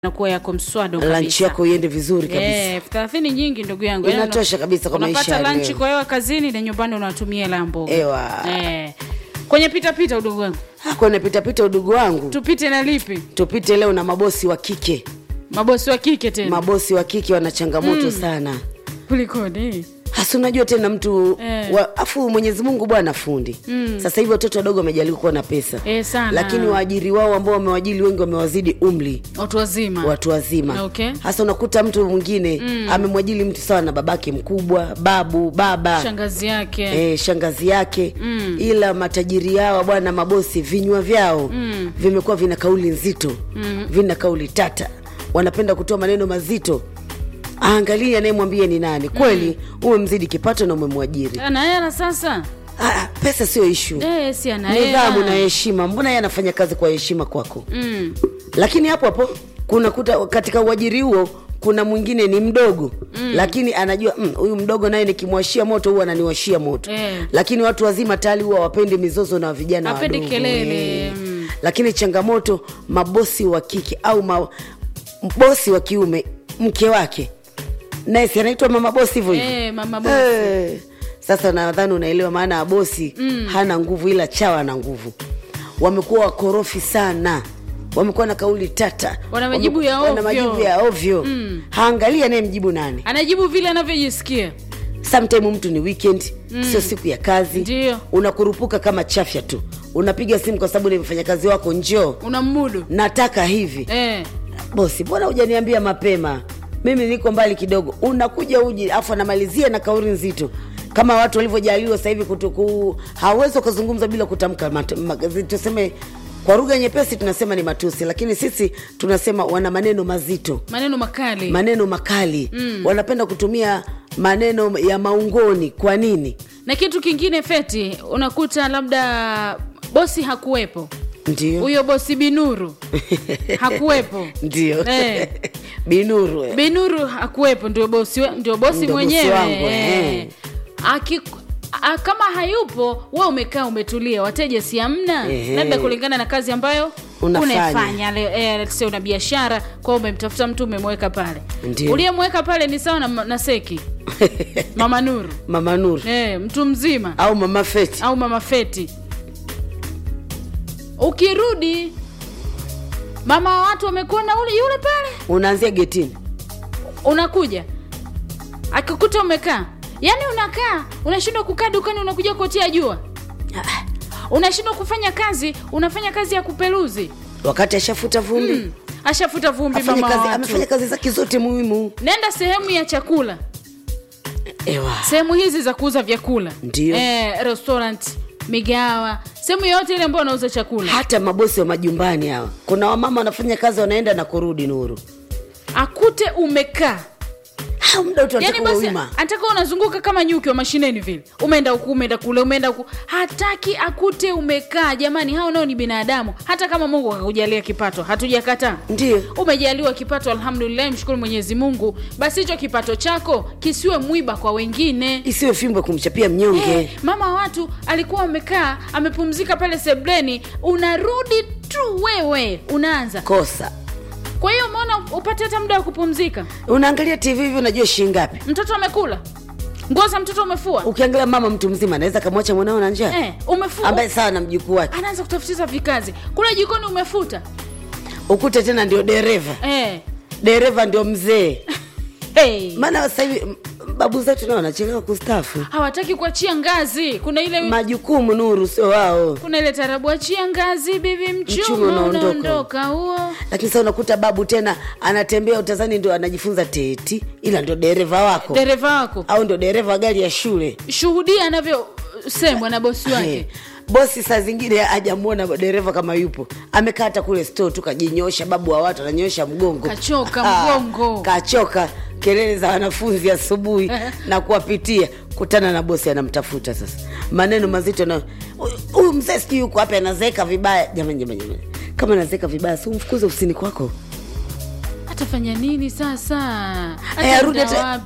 nakuwa yako mswado lunch kabisa. yako iende vizuri kabisa Eh, elfu thelathini nyingi ndugu yangu Inatosha kabisa kwa maisha unapata ya lunch leo. kwa hewa kazini na nyumbani unatumia hela mboga Ewa. eh. kwenye pitapita udugu wangu Ah, kwenye pitapita udugu wangu tupite na lipi tupite leo na mabosi wa kike mabosi wa kike tena mabosi wa kike wana changamoto sana kulikoni hasa unajua tena mtu Eh. wa, afu mwenyezi mungu bwana fundi mm. sasa hivi watoto wadogo wamejaliwa kuwa na pesa Eh, sana. lakini waajiri wao ambao wamewajili wengi wamewazidi umri watu wazima watu wazima Okay. hasa unakuta mtu mwingine mm. amemwajili mtu sawa na babake mkubwa babu baba shangazi yake e, shangazi yake mm. ila matajiri yao bwana mabosi vinywa vyao mm. vimekuwa vina kauli nzito mm. vina kauli tata wanapenda kutoa maneno mazito aangalie anayemwambia ni nani kweli mm. umemzidi kipato na umemwajiri ana hela sasa ah, pesa sio ishu eh, si ana nidhamu na hela heshima mbona yeye anafanya kazi kwa heshima kwako mm. lakini hapo hapo kuna kuta katika uajiri huo kuna mwingine ni mdogo mm. lakini anajua "Mm, huyu mm, mdogo naye nikimwashia moto huwa ananiwashia moto Eh. lakini watu wazima tayari huwa wapendi mizozo na vijana Hapendi wadogo kelele, eh. mm. lakini changamoto mabosi wa kike au ma, bosi wa kiume mke wake naye si anaitwa mama bosi hivyo hivyo Eh, mama bosi. Eh, sasa nadhani unaelewa maana ya bosi mm. hana nguvu ila chawa ana nguvu wamekuwa wakorofi sana wamekuwa na kauli tata Wana majibu ya Wana ovyo. majibu ya ovyo mm. haangalia anayemjibu nani anajibu vile anavyojisikia sometime mtu ni weekend mm. sio siku ya kazi Ndio. unakurupuka kama chafya tu unapiga simu kwa sababu ni mfanyakazi wako njoo unammudu nataka hivi eh. bosi mbona hujaniambia mapema mimi niko mbali kidogo unakuja uji afu anamalizia na kauli nzito kama watu walivyojaliwa sasa hivi kutuku hawezi ukazungumza bila kutamka mat- ma- tuseme kwa lugha nyepesi tunasema ni matusi lakini sisi tunasema wana maneno mazito maneno makali maneno makali mm. wanapenda kutumia maneno ya maungoni kwa nini na kitu kingine feti unakuta labda bosi hakuwepo ndio huyo bosi binuru hakuwepo ndio Eh. binuru eh. binuru hakuwepo ndio bosi, we- ndio bosi Ndio bosi mwenyewe wangu, eh. eh. Aki, a, kama hayupo we umekaa umetulia wateja si amna Ehe. labda kulingana na kazi ambayo Unafanya. unaifanya Le- eh, let's say una biashara kwao umemtafuta mtu umemweka pale Ndio. uliyemweka pale ni sawa na, na seki mama nuru mama nuru eh, mtu mzima au mama feti au mama feti ukirudi mama wa watu wamekuona ule yule pale unaanzia getini unakuja akikuta umekaa yaani unakaa unashindwa kukaa dukani unakuja kuotea jua unashindwa kufanya kazi unafanya kazi ya kupeluzi wakati ashafuta vumbi mm. ashafuta vumbi Afanya mama kazi, wa amefanya watu kazi zake zote muhimu nenda sehemu ya chakula ewa sehemu hizi za kuuza vyakula Ndio. eh, restaurant migawa sehemu yoyote ile ambayo wanauza chakula hata mabosi wa majumbani hawa kuna wamama wanafanya kazi wanaenda na kurudi nuru akute umekaa ha muda wote yani wanataka basi wima anataka unazunguka kama nyuki wa mashineni vile umeenda huku umeenda kule umeenda huku hataki akute umekaa jamani hao nao ni binadamu hata kama mungu akakujalia kipato hatujakataa ndio umejaliwa kipato alhamdulillah mshukuru mwenyezi mungu basi hicho kipato chako kisiwe mwiba kwa wengine isiwe fimbo ya kumchapia mnyonge Eh, mama wa watu alikuwa amekaa amepumzika pale sebleni unarudi tu wewe unaanza kosa kwa hiyo umeona upate hata muda wa kupumzika unaangalia tv hivi unajua shilingi ngapi mtoto amekula nguo za mtoto umefua ukiangalia mama mtu mzima anaweza kamwacha mwanao na njaa eh, umefua ambaye sawa na mjukuu wake anaanza kutafutiza vikazi kule jikoni umefuta ukute tena ndio dereva eh. dereva ndio mzee hey. maana sasa hivi m- babu zetu nao wanachelewa kustafu hawataki kuachia ngazi kuna ile majukumu nuru sio wao kuna ile tarabu achia ngazi bibi Mchuma mchuma unaondoka. unaondoka huo lakini sasa unakuta babu tena anatembea utazani ndio anajifunza teti ila ndio dereva wako dereva wako au ndio dereva wa gari ya shule shuhudia anavyosemwa na bosi Eh, wake bosi saa zingine hajamwona dereva kama yupo amekaa hata kule store tu kajinyosha babu wa watu ananyosha mgongo Kachoka Ah, mgongo. kachoka kelele za wanafunzi asubuhi na kuwapitia kutana na bosi anamtafuta sasa maneno mazito na "Huyu- huyu mzee sijui yuko wapi anazeeka vibaya jamani jamani jamani kama anazeeka vibaya si umfukuze ofisini kwako atafanya nini sasa Eh, arudi Ataenda hata- wapi?